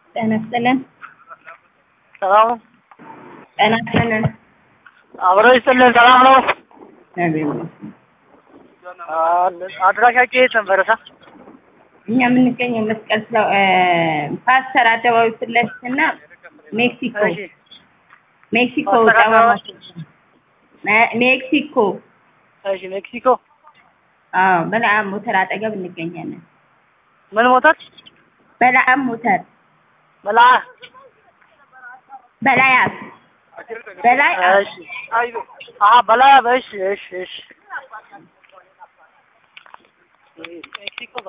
ጤና ይስጥልን። ሰላም ነው? ጤና ይስጥልን። አብሮ ይስጥልን። ሰላም ነው? እግዚአብሔር ይመስገን። አድራሻቸው የት ነበረ? ሳ እኛ የምንገኘው መስቀል ስለ ፓስተር አደባባይ ፊት ለፊት እና ሜክሲኮ እሺ ሜክሲኮ ፓስተር ጠባ አደባባይ? ሜ- ሜክሲኮ እሺ ሜክሲኮ አዎ በለዓም ሞተር አጠገብ እንገኛለን። ምን ሞተር? በለዓም ሞተር መላ በላያብ በላይ እሺ አሀ በላይ እሺ እሺ እሺ ሜክሲኮ